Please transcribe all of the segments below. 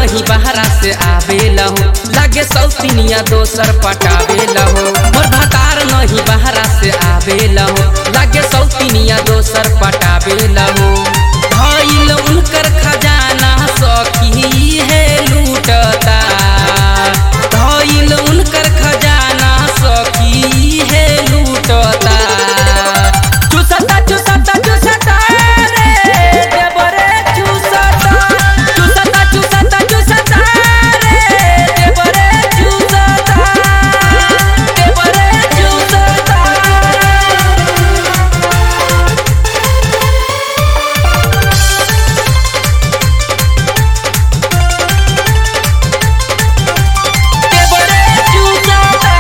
नहीं बहरा से आवेला हो लागे सौतिनिया दोसर पटावेला हो मोर भतार नहीं बहरा से आवेला हो लागे सौतिनिया दोसर पटावेला हो धइल उनकर खजाना सखी है लूटता धइल उनकर खजाना सखी है लूटता चुसता चुसता चुसता रे देवरे चुसता चुसता चुसता चुसता रे देवरे चुसता देवरे चुसता देवरे चुसता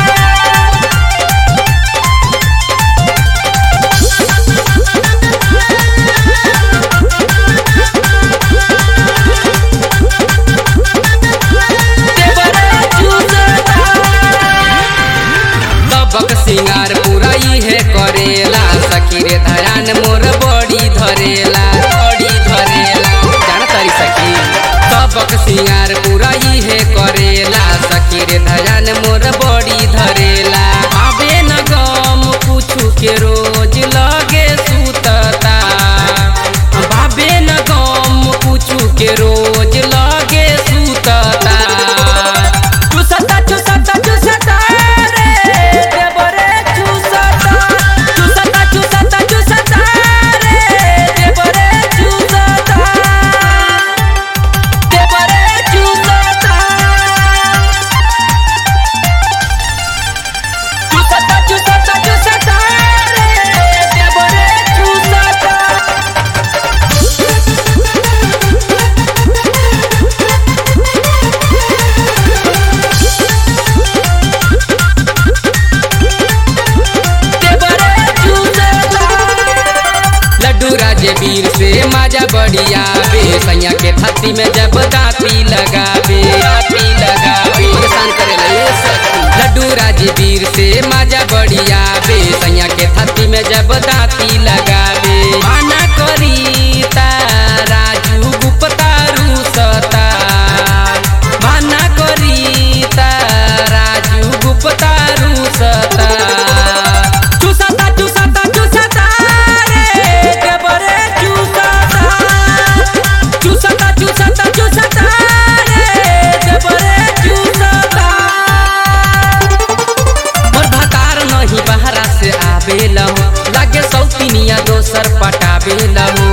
सबक सिंगार पूरा है करेला सखी रे धरान मोर बड़ी धरेला बड़ी धरेला जान तारी सखी सबक सिंगार पूरा है करेला सखी रे धरान मोर बड़ी धरेला आबे न गम पूछू के रोज लगे सुतता बाबे न गम पूछू के रोज लगे सुतता चुसता चुसता चुसता रे देवरे चुसता चुसता चुसता चुसता रे देवरे चुसता देवरे चुसता चुसता चुसता चुसता रे देवरे चुसता लड्डू राजे वीर से माजा बढ़िया बे सैया के छाती में जब दाती लगावे दाती लगावे परेशान करेला ये सखी लड्डू राजे वीर से माजा बढ़िया बे सैया के छाती में जब दाती लगावे माना करी ता राजू गुप्ता रूसता माना करी ता राजू गुप्ता रूसता चुसता चुसता चुसता रे देवरे चुसता चुसता चुसता चुसता रे देवरे चुसता मोर भतार नहीं बहरा से आवेला हो लागे सौतिनिया दोसर पटावेला हो